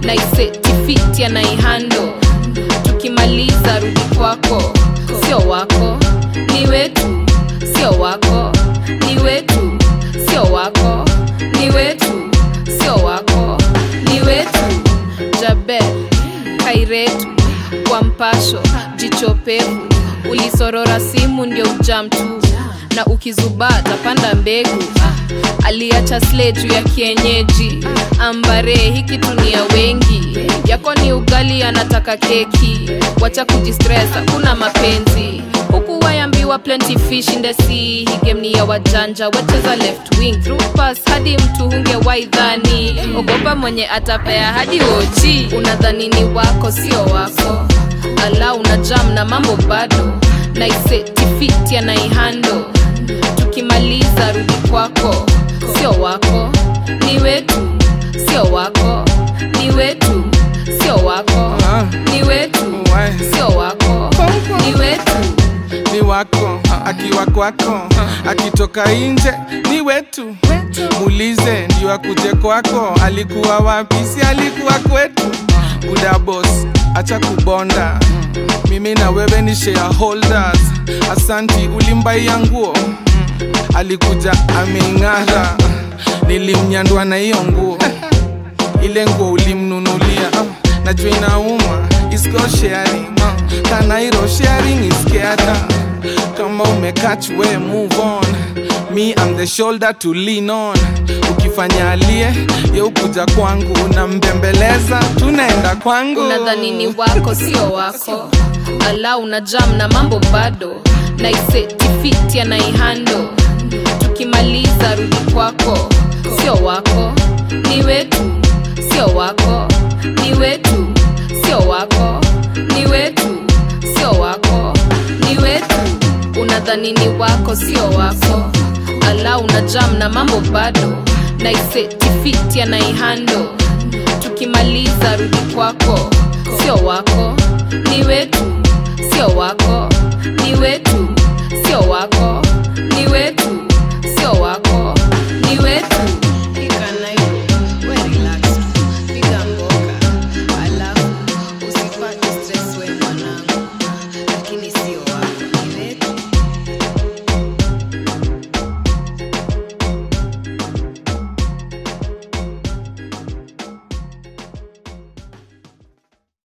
naisetifiti anaihando tukimaliza rudi kwako sio wako ni wetu sio wako ni wetu sio wako ni wetu sio wako ni wetu jabe kairetu kwa mpasho jichopevu ulisorora simu ndio ujam tu na ukizubaa tapanda mbegu ah, aliacha sle juu ya kienyeji ambare hiki tunia wengi yako ni ugali anataka keki wacha kujistress hakuna mapenzi huku wayambiwa plenty fish in the sea hii game ni ya wajanja wacheza left wing through pass hadi mtu hunge waidhani ogopa mwenye atapea hadi ochi unadhani ni wako sio wako ala una jam na mambo bado naisetifiti anaihando tukimaliza rudi kwako sio wako ni wetu sio wako ni wetu sio wako ni wetu sio wako ni wetu ni wako akiwa kwako akitoka nje ni wetu muulize ndio akuje kwako alikuwa wapi si alikuwa kwetu buda boss acha kubonda mimi na wewe ni shareholders asanti ulimbaia nguo alikuja ameing'ara nilimnyandwa na hiyo nguo ile nguo ulimnunulia ah, najua inauma is called sharing ah, kanairo sharing is caring kama umekach we move on me I'm the shoulder to lean on ukifanya alie ye ukuja kwangu unambembeleza tunaenda kwangu unadhani ni wako sio wako ala una jam na mambo bado naisetifiti anaihando tukimaliza rudi kwako sio wako ni wetu sio wako ni wetu sio wako ni wetu sio wako ni wetu unadhani ni wako sio wako ala una jam na mambo bado naisetifiti anaihando tukimaliza rudi kwako sio wako ni wetu sio wako ni wetu sio wako